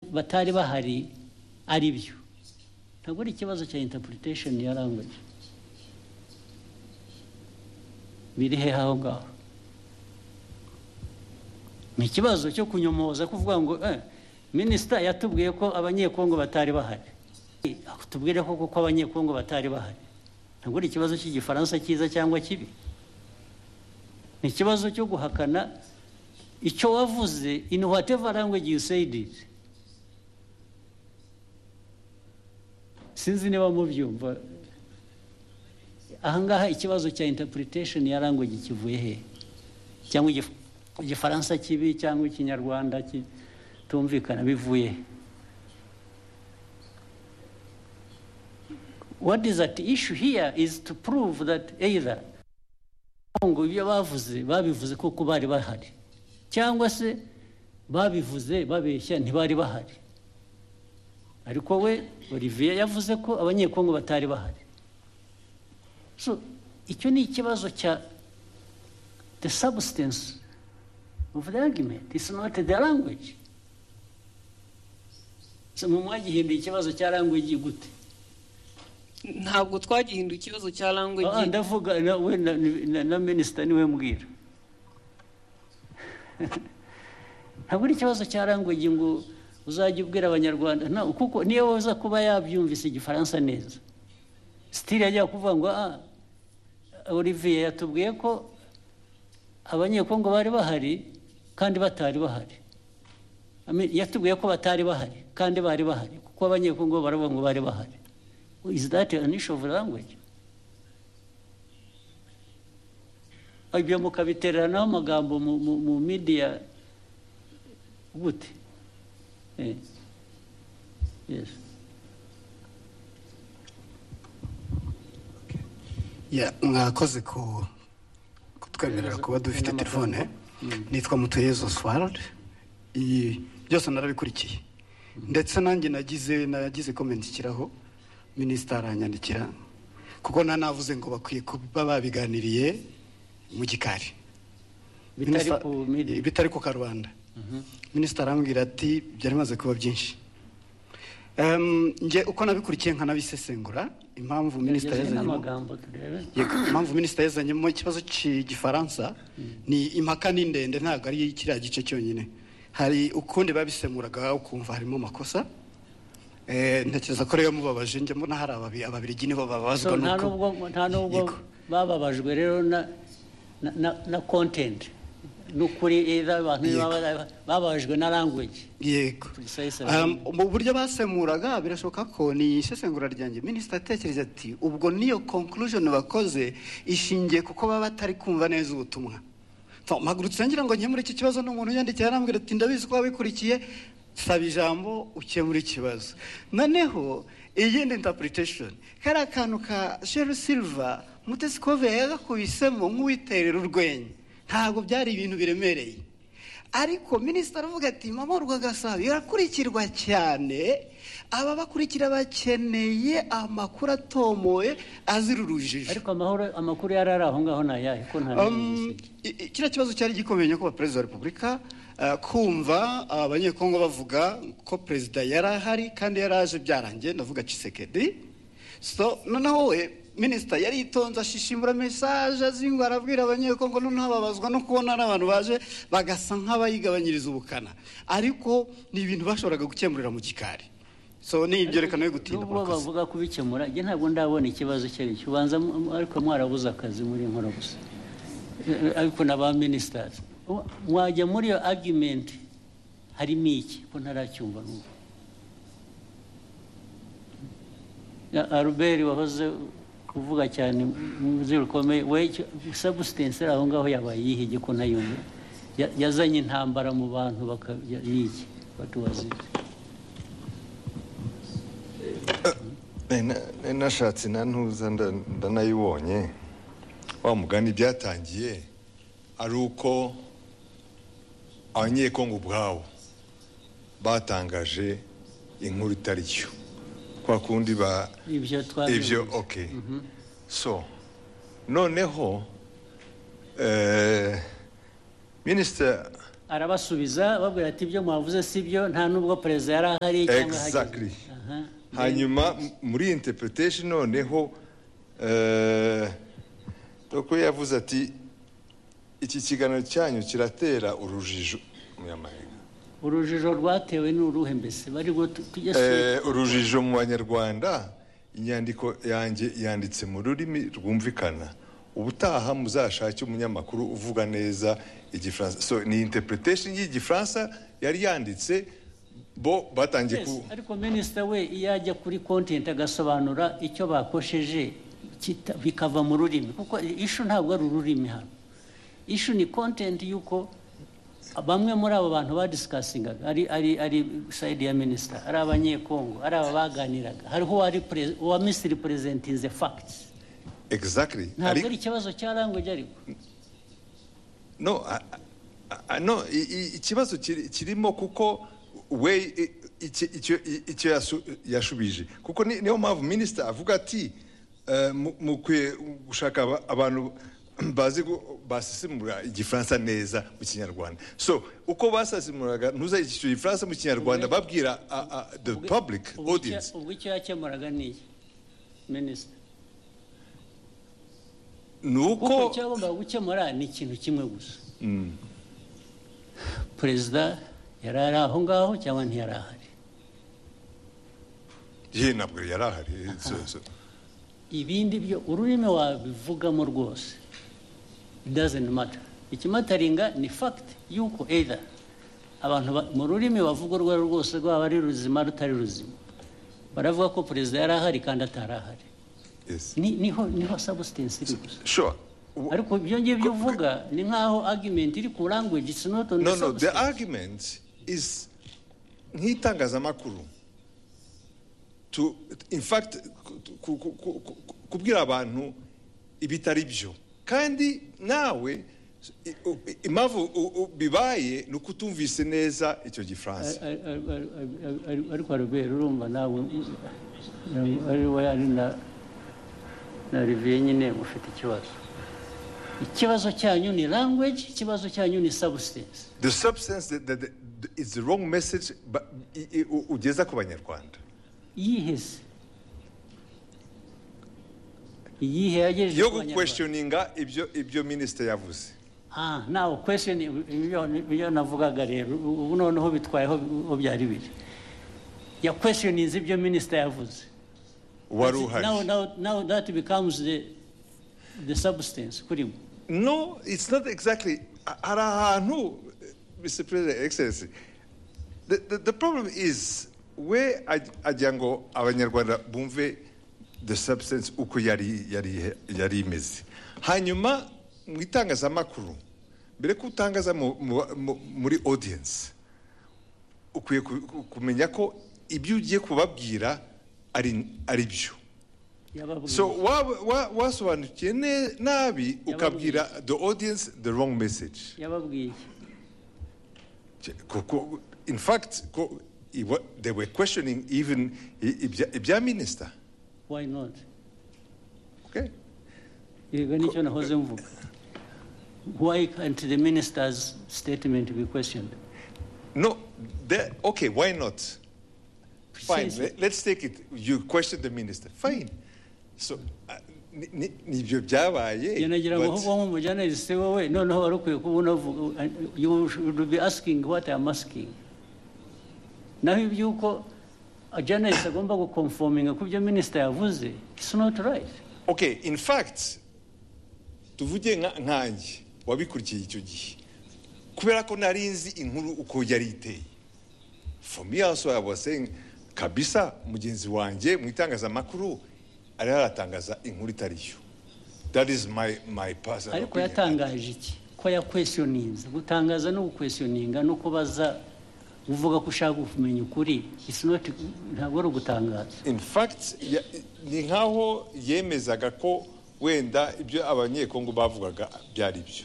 batari bahari ari byo ntabwo ari ikibazo cya interpretation ya language biri he aho ngaho ni ikibazo cyo kunyomoza kuvuga ngo minisita yatubwiye ko abanyekongo batari bahari tubwire ko kuko abanyekongo batari bahari ntabwo ari ikibazo cy'igifaransa cyiza cyangwa kibi ni ikibazo cyo guhakana icyo wavuze in whatever language you said it sinzi niba mubyumva ahangaha ikibazo cya interpretation ya language kivuye he cyangwa igifaransa kibi cyangwa ikinyarwanda kitumvikana bivuye he what is at issue here is to prove that either ngo ibyo bavuze babivuze kuko bari bahari cyangwa se babivuze babeshya ntibari bahari ariko we olivier yavuze ko abanyekongo batari bahari so icyo ni ikibazo cya the substance of the argument is not the language mu mwagihinduye ikibazo cya language gute ntabwo twagihinduye ikibazo cya language ndavuga we na minisita niwe mbwira ntabwo ari ikibazo cya language ngo uzajya ubwira abanyarwanda kuko niyo waza kuba yabyumvise igifaransa neza sitiri yajya kuvuga ngo olivier yatubwiye ko abanyekongo bari bahari kandi batari bahari yatubwiye ko batari bahari kandi bari bahari kuko abanyekongo baravuga ngo bari bahari is that an issue of language ibyo mukabiteranaho amagambo mu midiya gute mwakoze ku kutwemerera kuba dufite telefone nitwa mutuyezo oswald byose narabikurikiye ndetse nanjye nagize nagize komenti ikiraho minisita aranyandikira kuko navuze ngo bakwiye kuba babiganiriye mu gikari bitari ku karubanda minisita arambwira ati byari bimaze kuba byinshi uko nabikurikiye nkanabisesengura impamvu minisita yazanyemo ikibazo cy'igifaransa ni impaka ni ndende ntabwo ari kiriya gice cyonyine hari ukundi babisemuraga ukumva harimo amakosa ntekereza ko rero mubabaje njya mbona hari ababirigi nibo babazwa nuko nta nubwo bababajwe rero na kontenti n'ukuri abantu bababajwe na language yego mu buryo basemuraga birashoboka ko ni isesengura ryanjye minisita atekereza ati ubwo niyo conclusion bakoze ishingiye kuko baba batari kumva neza ubutumwa mpagurutse ngira ngo nkemure iki kibazo n'umuntu yandikira arambwira ati ndabizi ko wabikurikiye saba ijambo ukemura ikibazo noneho iyindi interpretation kariya kantu ka sheru silva mutesikove yagakubisemo nk'uwiterera urwenya ntabwo byari ibintu biremereye ariko minisita aravuga ati mama rwagasabo irakurikirwa cyane aba bakurikira bakeneye amakuru atomoye azira urujijo ariko amakuru yari ari aho ngaho ni ayahe ko nta kiriya kibazo cyari gikomeye nyakubahwa perezida wa repubulika kumva abanyekongo bavuga ko perezida yari ahari kandi yari aje byarangiye ndavuga cisekedi so noneho we minisita yari itonze ashishimura mesaje azingwa arabwira abanyekongo noneho babazwa no kubona n'abantu baje bagasa nk'abayigabanyiriza ubukana ariko ni ibintu bashoboraga gukemurira mu gikari so ni ibyerekana yo gutinda mu kazi bavuga kubikemura njye ntabwo ndabona ikibazo icyo ari cyo ubanza ariko mwarabuze akazi muri nkora gusa ariko na ba minisitazi wajya muri iyo argument harimo iki ko ntaracyumva n'ubu aruberi wahoze uvuga cyane muzi rukomeye we substance aho ngaho yabaye yihige ko ntayumve yazanye intambara mu bantu niki batubazi nashatse na ntuza ndanayibonye wa mugani byatangiye ari uko abanyekongo ubwabo batangaje inkuru itari cyo kwa kundi ba ibyo ok so noneho minisita arabasubiza babwira ati ibyo mwavuze si byo nta n'ubwo perezida yari ahari cyangwa Exactly. Aha. hanyuma m- muri iyi interpretation noneho doko yavuze ati iki kiganiro cyanyu kiratera urujijo munyamahanga urujijo rwatewe ni uruhe mbese bari ngo tu- tujye su- Eh, urujijo mu banyarwanda inyandiko yanjye yanditse mu rurimi rwumvikana ubutaha muzashake umunyamakuru uvuga neza igifaransa so ni interpretation y'igifaransa yari yanditse bo batangiye ku Yes, ariko minisita we iyo ajya kuri kontenti agasobanura icyo bakosheje kita- bikava mu rurimi kuko ishu ntabwo ari ururimi hano ishu ni kontenti y'uko bamwe muri abo bantu badisikasingaga ari ari ari sayidi ya minisita ari abanyekongo ari aba baganiraga hariho uwari pere- uwa misiri perezentinze fagiti exactly ntabwo Ari- ari ikibazo cya language ariko no a- a- a- no i- i- ikibazo kiri- kirimo kuko we i- iki- icyo i- icyo yasu- yashubije kuko ni- niyo mpamvu minisita avuga ati eh, mu- mukwiye gushaka aba- abantu bazi gu- basesemura igifaransa neza mu kinyarwanda so uko basesemuraga ntuze icyo gifaransa mu kinyarwanda babwira a- a- the public Ubwo icyo- audience ubwo icyo yakemuraga ni iki minisita ni kuko uko cyagombaga gukemura ni ikintu kimwe gusa perezida yari ari aho ngaho cyangwa ntiyari ahari ye ntabwo yari ahari so, so. ibindi byo ururimi wabivugamo rwose doesn't matter ikimataringa ni fact y'uko either abantu ba- mu rurimi bavuga urwo ari rwose rwaba ari ruzima rutari ruzima baravuga ko perezida yari ahari kandi atari ahari yes Ni- niho niho substance iri gusa sure W- ariko ibyo ngibyo uvuga ni nk'aho argument iri ku language it's not on no the no the substance. argument is nk'itangazamakuru to in fact ku- ku- ku- ku- kubwira abantu ibitari byo kandi nawe i- u- i- impamvu u- u- bibaye ni uko utumvise neza icyo gifaransa Ari- ari- ari- ari- ari- ariko robert urumva nawe ari we ari na na olivier nyine mufite ikibazo ikibazo cyanyu ni language ikibazo cyanyu ni substance the substance that, that, that is the wrong message but i- i- u- ugeza ku banyarwanda iyihe se iyihe yagejeje yo ku Banyarwanda? guquestioninga ibyo ibyo minisitiri yavuze Ah, nawe question ibyo ibyo navugaga rero ubu noneho bitwayeho aho byari biri ya questioninze ibyo minisita yavuze wari now, uhari now, now that becomes the, the substance kuri mwe No, it's not exactly. A- Hari ahantu, Mr. President, Excellency. The, the, the problem is we aj- ajya ngo abanyarwanda bumve the substance uko yari yari yari imeze hanyuma mu itangazamakuru mbere ko utangaza mu- mu- mu- muri audience ukwiye ku- ku- kumenya ko ibyo ugiye kubabwira ari ari byo yababwiye so waba- wa- wasobanukiye ne- nabi ukabwira the audience the wrong message yababwiye kuko in fact ko, i- wa- they were questioning even i- ibya ibya minisita why not okay? yego nicyo nahoze mvuga why can't the minister's statement be questioned no they- okay why not fine Precisely. le- let's take it you question the minister fine so uh, ni- ni- nibyo byabaye Njye nagira ngo but- ahubwo nk'umujyanama si wowe noneho wari ukwiye kuba unavuga you should be asking what I am asking naho iby'uko journalist agomba gukonfominga ku byo minisita yavuze it's not right okay in fact tuvuge nka- nkanjye wabikurikiye icyo gihe kubera ko nari nzi inkuru uko yari iteye for me also I was saying kabisa mugenzi wanjye mu itangazamakuru ariho aratangaza inkuru itari yo that is my my personal ariko opinion. yatangaje iki ko yakwesiyoninze gutangaza no gukwesiyoninga no kubaza uvuga ko ushaka kumenya ukuri it's not ntabwo ari ugutangaza in fact ya- ni nkaho yemezaga ko wenda ibyo abanyekongo bavugaga byari byo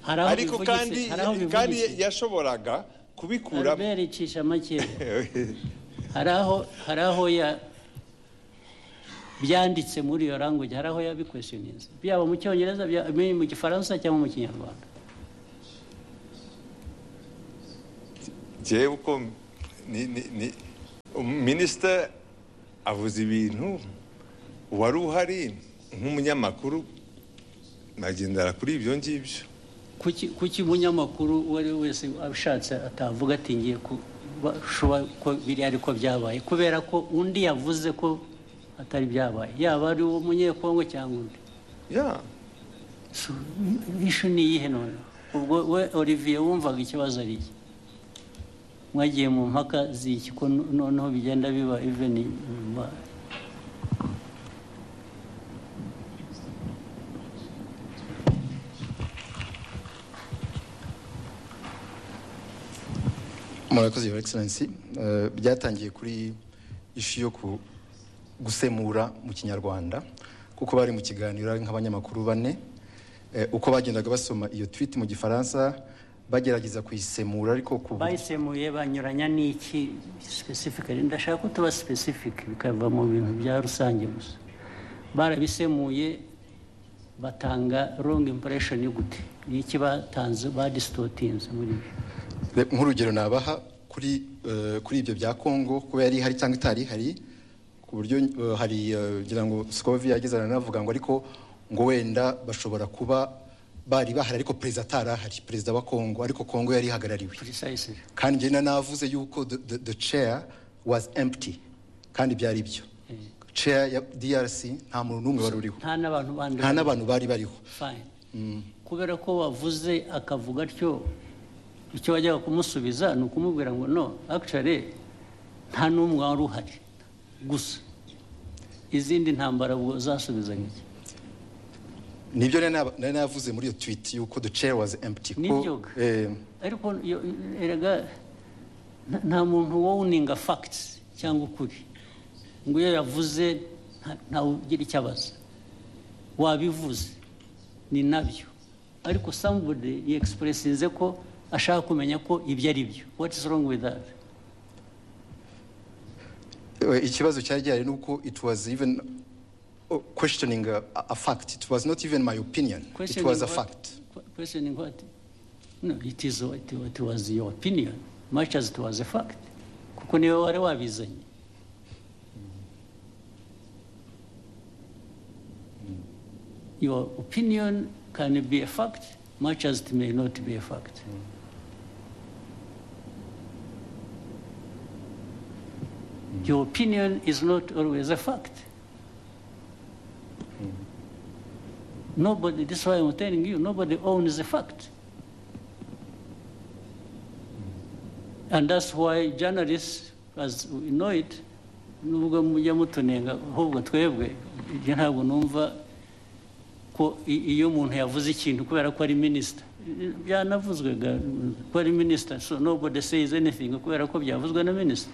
hari aho ariko bivugitse- kandi hari aho kandi bivugitse. yashoboraga kubikura albert icisha makeya hari aho hari aho ya byanditse muri iyo language hari aho yabikwesiyoninze byaba mu cyongereza byaba mu gifaransa cyangwa mu kinyarwanda jewe uko ni- ni- ni- minisita avuze ibintu wari uhari nk'umunyamakuru nagendera kuri ibyo ngibyo kuki kuki umunyamakuru uwo ari we wese abishatse atavuga ati ngiye kuba ko biri ariko byabaye kubera ko undi yavuze ko atari byabaye yaba ari uwo munyekongo cyangwa undi ya So, ishu ni iyihe none ubwo we olivier wumvaga ikibazo ari iki mwagiye mu mpaka z'iki ko no- noneho bigenda biba even inyuma murakoze your excellency Eh, byatangiye kuri ishu yo ku- gusemura mu kinyarwanda kuko bari mu kiganiro ari nk'abanyamakuru bane Eh, uko bagendaga basoma iyo tweet mu gifaransa bagerageza kuyisemura ariko ku bayisemuye banyuranya n'iki specifically ndashaka ko tuba specific bikava mu bintu bya rusange gusa barabisemuye batanga wrong impression yo gute ni iki batanze badisitotinze muri byo Re- nk'urugero nabaha kuri eh, kuri ibyo bya Kongo kuba yari hari cyangwa itari hari ku buryo eh, hari eh, ngira ngo Scovi yageze aranavuga ngo ariko ngo wenda bashobora kuba bari bahari ariko perezida atari ahari perezida wa Kongo ariko Kongo yari ihagarariwe precisely kandi njye na navuze yuko the, the, the chair was empty kandi byari byo chair ya DRC nta muntu n'umwe wari uriho nta n'abantu bandi nta n'abantu bari bariho fine kubera ko wavuze akavuga atyo icyo wajyaga kumusubiza ni ukumubwira ngo no actually nta n'umwe wari uhari gusa izindi ntambara ubwo zasubizanya iki nibyo rero naba- nari navuze muri iyo tweet yuko the chair was empty ko, Nibyo. eh, ariko yo- erega nta- nta muntu woninga facts cyangwa ukuri ngo iyo yavuze nta- ntawe ugira icyo abaza wabivuze ni nabyo ariko somebody yexpressinze ko ashaka kumenya ko ibyo ari byo what is wrong with that Uh, ikibazo cyari gihari nuko it was even uh, questioning a, a fact it was not even my opinion it was a what- fact qu- questioning what no it is what, what was your opinion much as it was a fact kuko niwe wari wabizanye your opinion can be a fact much as it may not be a fact your opinion is not always a fact Nobody, this is why I'm telling you, nobody owns the fact. And that's why journalists, as we know it, nubwo mujya mutunenga ahubwo twebwe ibyo ntabwo numva ko i- iyo umuntu yavuze ikintu kubera ko ari minisita byanavuzwega ko ari minisita so nobody says anything kubera ko byavuzwe na minisita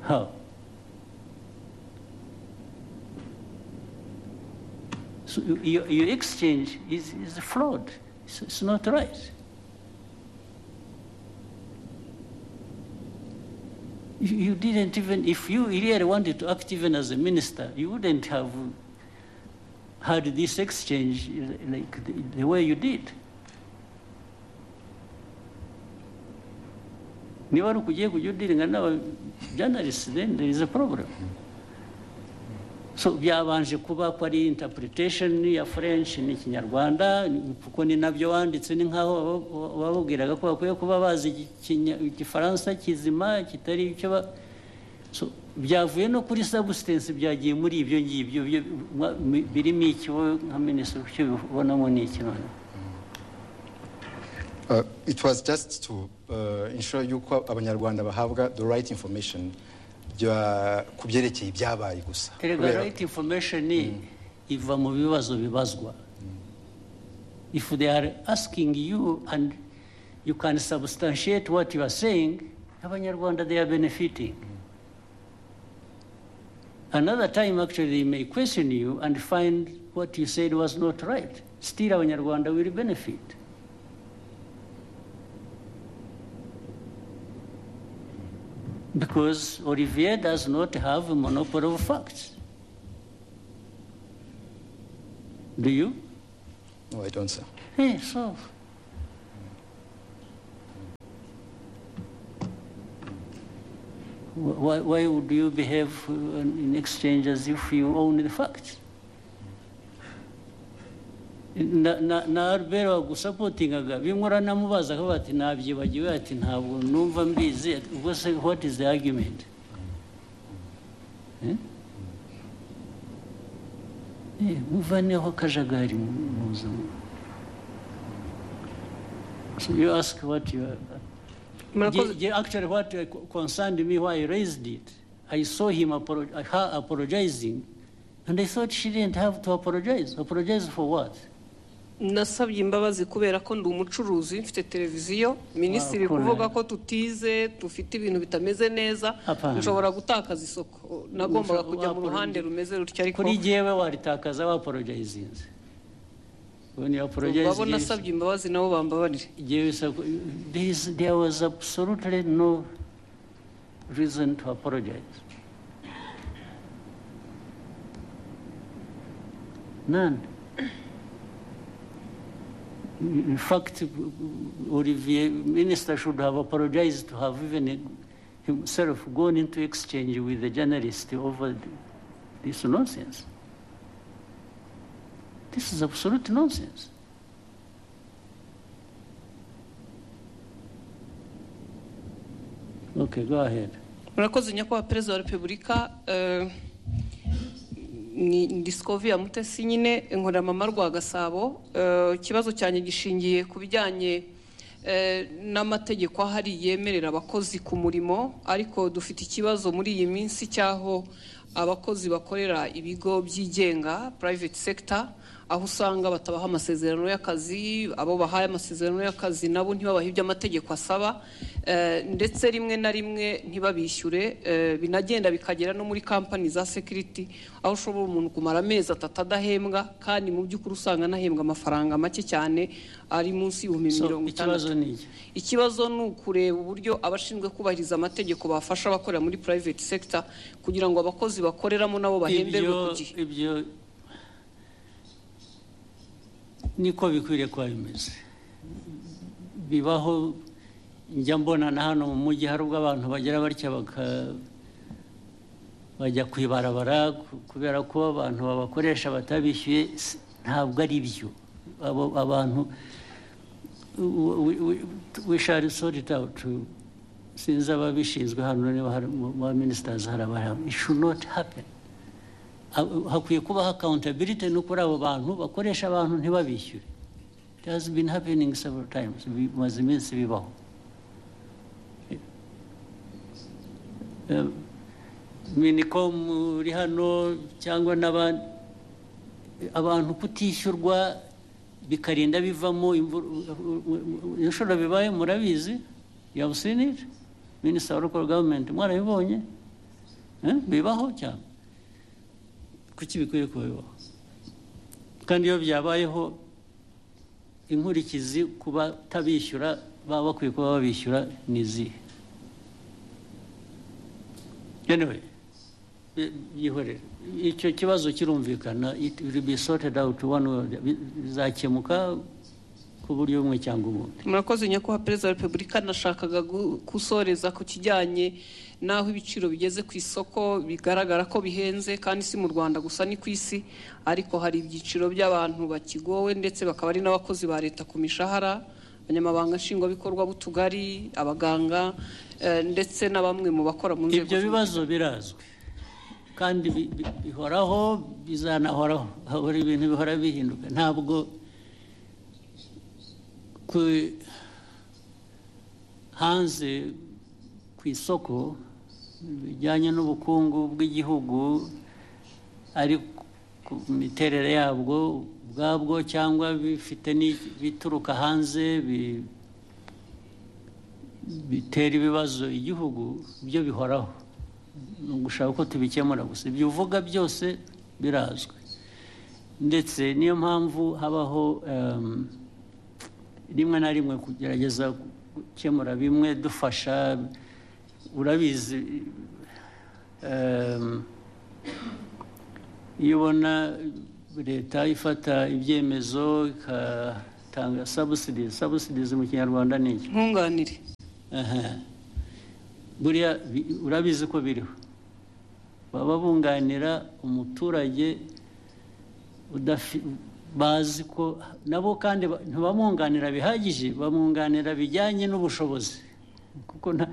how So you- your, your exchange is, is flawed. It's, it's not right. You, you didn't even, if you really wanted to act even as a minister, you wouldn't have had this exchange like the, the way you did. niba ari ukugiye kujya udiringa n'aba journalists then there is a problem so byabanje kuba ko ari interpretation ya french n'ikinyarwanda kuko ni nabyo wanditse ni nk'aho waba- wababwiraga ko bakwiye kuba bazi ikinya- igifaransa kizima kitari icyo ba so byavuye no kuri substance byagiye muri ibyo ngibyo byo- mwa- mi- birimo iki wowe nka minisitiri icyo ubonamo ni iki noneho uh, it was just to uh, ensure yuko abanyarwanda bahabwa the right information bya- ku byerekeye ibyabaye gusa erega Kubera- right information iva mu bibazo bibazwa if they are asking you and you can substantiate what you are saying abanyarwanda they are benefiting another time actually they may question you and find what you said was not right still abanyarwanda will benefit because Olivier does not have a monopoly of facts. Do you? no i don't sir ええそう。Why, why would you behave uh, in exchange as if you own the facts? Na- na- na albert wagusapotingaga bimura namubaza akavuga ati nabyibagiwe ati ntabwo numva mbizi Ati, ubwo se what is the argument Eh? Eh, muvaneho akajagari mu mu buzima so you ask what you Murakoze. Ge- ge- actually what uh, co- concerned me why i raised it i saw him apolo- uh, her apologizing and i thought she didn't have to apologize apologize for what nasabye imbabazi kubera ko ndi umucuruzi mfite televiziyo minisitiri Wakoze. kuvuga ko tutize dufite ibintu bitameze neza Apana. nshobora gutakaza isoko nagombaga Nshobora- kujya mu waporoje. ruhande rumeze rutya ariko kuri jyewe waritakaza waporojayizinze when you babo apologize nasabye imbabazi nabo bambabarire jyewe saku- there is- there was absolutely no reason to apologize none in fact olivier minister should have apologized to have even himself gone into exchange with the journalist over this nonsense this is absolute nonsense Okay, go ahead. murakoze nyakubahwa perezida wa repubulika eh, ni disikovi ya mutesi nyine inkoramama rwa gasabo Eh, ikibazo cyanjye gishingiye ku bijyanye eh, n'amategeko ahari yemerera abakozi ku murimo ariko dufite ikibazo muri iyi minsi cy'aho abakozi bakorera ibigo byigenga private sector aho usanga batabaha amasezerano y'akazi abo bahaye amasezerano y'akazi nabo ntibabahe ibyo amategeko asaba eh, ndetse rimwe na rimwe ntibabishyure eh, binagenda bikagera no muri kampani za security aho ushobora umuntu kumara amezi atatu adahembwa kandi mu by'ukuri usanga anahembwa amafaranga make cyane ari munsi y'ibihumbi So, mirongo itandatu ikibazo ni iki? ikibazo ni ukureba uburyo abashinzwe kubahiriza amategeko bafasha abakorera muri private sector kugira ngo abakozi bakoreramo nabo bahemberwe ku Ibyo- gihe ibyo niko bikwiriye kuba bimeze bibaho njya mbona na hano mu mujyi hari ubwo abantu bagira batya baka- bajya ku ibarabara ku- kubera ko abantu babakoresha batabishyuye si- ntabwo ari byo abo abantu we, we, we shall sort it out sinzi ababishinzwe hano niba hari mu ba ministers hari abahari it should not happen Ha- hakwiye kubaho accountability no kuri abo bantu bakoresha abantu ntibabishyure it has been happening several times bimaze iminsi bibaho Eh, minicom uri hano cyangwa n'abandi abantu kutishyurwa bikarinda bivamo imvur- inshuro bibaye murabizi you have seen it minister of local government mwarabibonye Eh, bibaho cyane kuki bikwiye kuba bibaho kandi iyo byabayeho inkurikizi ku batabishyura baba bakwiye kuba babishyura ni izihe anyway bi- yihorere icyo kibazo kirumvikana it will be sorted out one way or the- bi- bizakemuka ku buryo bumwe cyangwa ubundi murakoze nyakubahwa perezida wa repubulika nashakaga gu- gusoreza ku kijyanye n'aho ibiciro bigeze ku isoko bigaragara ko bihenze kandi si mu rwanda gusa ni ku isi ariko hari ibyiciro by'abantu bakigowe ndetse bakaba ari n'abakozi ba leta ku mishahara abanyamabanga nshingwabikorwa b'utugari abaganga eh, ndetse na bamwe mu bakora mu nzego ibyo z'umutekano. bibazo birazwi kandi bi- bi- bihoraho bizanahoraho habura ibintu bihora bihinduka ntabwo ku hanze ku isoko bijyanye n'ubukungu bw'igihugu ari ku miterere yabwo ubwabwo cyangwa bifite n'iki- bituruka hanze bi- bitera ibibazo igihugu byo bihoraho ni ugushaka ko tubikemura gusa ibyo uvuga byose birazwi ndetse niyo mpamvu habaho em, rimwe na rimwe kugerageza gukemura bimwe dufasha urabizi em, iyo ubona leta ifata ibyemezo ika- tanga subsidies subsidies mu kinyarwanda ni iki nkunganire Aha. buriya bi- urabizi ko biriho baba bunganira umuturage udafi- bazi ko nabo kandi ba- ntibamwunganira bihagije bamwunganira bijyanye n'ubushobozi kuko nta-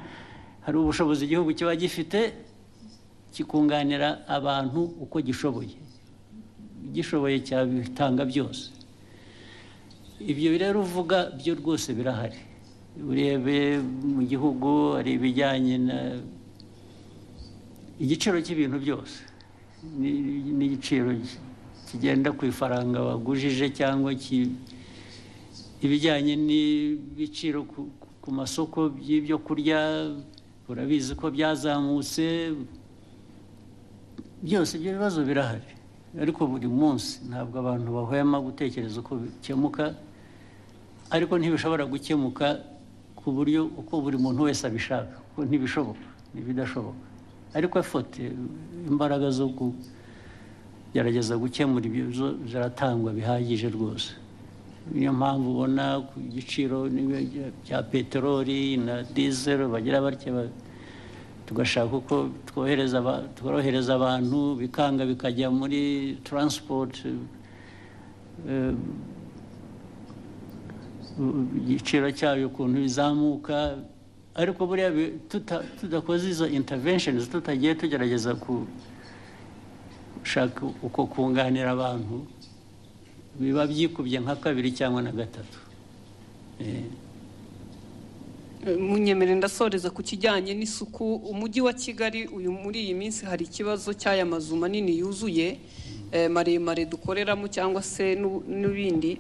hari ubushobozi igihugu kiba gifite kikunganira abantu uko gishoboye igishoboye cyabitanga byose ibyo rero uvuga byo rwose birahari urebe mu gihugu hari ibijyanye na igiciro cy'ibintu byose ni- n'igiciro kigenda ku ifaranga wagujije cyangwa ki- ibijyanye n'ibiciro ku- ku- ku masoko by'ibyo kurya urabizi ko byazamutse byose ibyo bibazo birahari ariko buri munsi ntabwo abantu bahwema gutekereza uko bikemuka ariko ntibishobora gukemuka ku buryo uko buri muntu wese abishaka kuko ntibishoboka ntibidashoboka ariko efote imbaraga zo kugerageza gukemura ibyo bibazo ziratangwa bihagije rwose niyo mpamvu ubona ku giciro n'ibyo bya peteroli na dizero bagira batya ba- tugashaka uko twohereza aba- tworohereza abantu bikanga bikajya muri transport eh, u- igiciro cyayo ukuntu bizamuka ariko buriya bi- tuta- tudakoze izo interventions tutagiye tugerageza gushaka uko kunganira abantu biba byikubye nka kabiri cyangwa na gatatu Eh, munyemere ndasoreza ku kijyanye n'isuku umujyi wa kigali uyu muri iyi minsi hari ikibazo cy'aya mazu manini yuzuye eh, maremare dukoreramo cyangwa se n'u- n'ibindi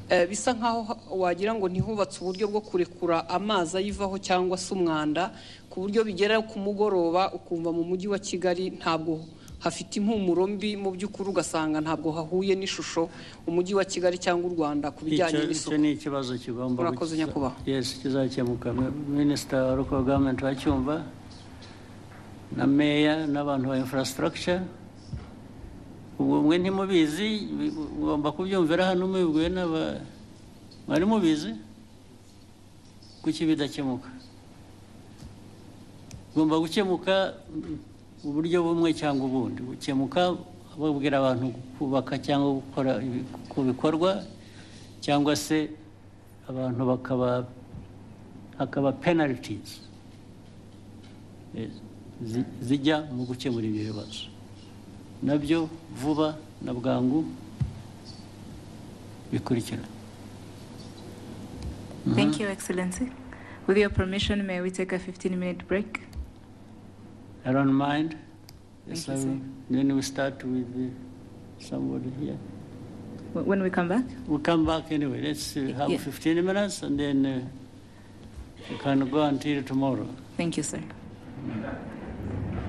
Eh, bisa nkaho ha- wagira ngo ntihubatse uburyo bwo kurekura amazi ayivaho cyangwa se umwanda ku buryo bigera ku mugoroba ukumva mu mujyi wa kigali ntabwo hafite impumuro mbi mu by'ukuri ugasanga ntabwo hahuye n'ishusho umujyi wa kigali cyangwa u rwanda ku bijyanye Icyo- n'isuku icyo ni ikibazo kigomba Murakoze, gukiza- nyakubahwa. yes kizakemuka minisita wa local government wacyumva na meya n'abantu ba infrastructure ubwo mwe ntimubizi bi- mugomba kubyumvira hano mubibwiwe n'aba mwari mubizi kuki bidakemuka bigomba gukemuka mu buryo bumwe cyangwa ubundi gukemuka babwira abantu kubaka cyangwa gukora ibi- ku bikorwa cyangwa se abantu bakaba hakaba penalties eh, zi- zijya mu gukemura ibyo bibazo nabyo vuba na bwangu bikurikira Thank you, Excellency. With your permission, may we take a 15-minute break? I don't mind. Thank Yes, you, I will. sir. Then we start with uh, somebody here. Wh- When we come back? We'll come back anyway. Let's uh, have Yeah. 15 minutes and then uh, we can go until tomorrow. Thank you, sir.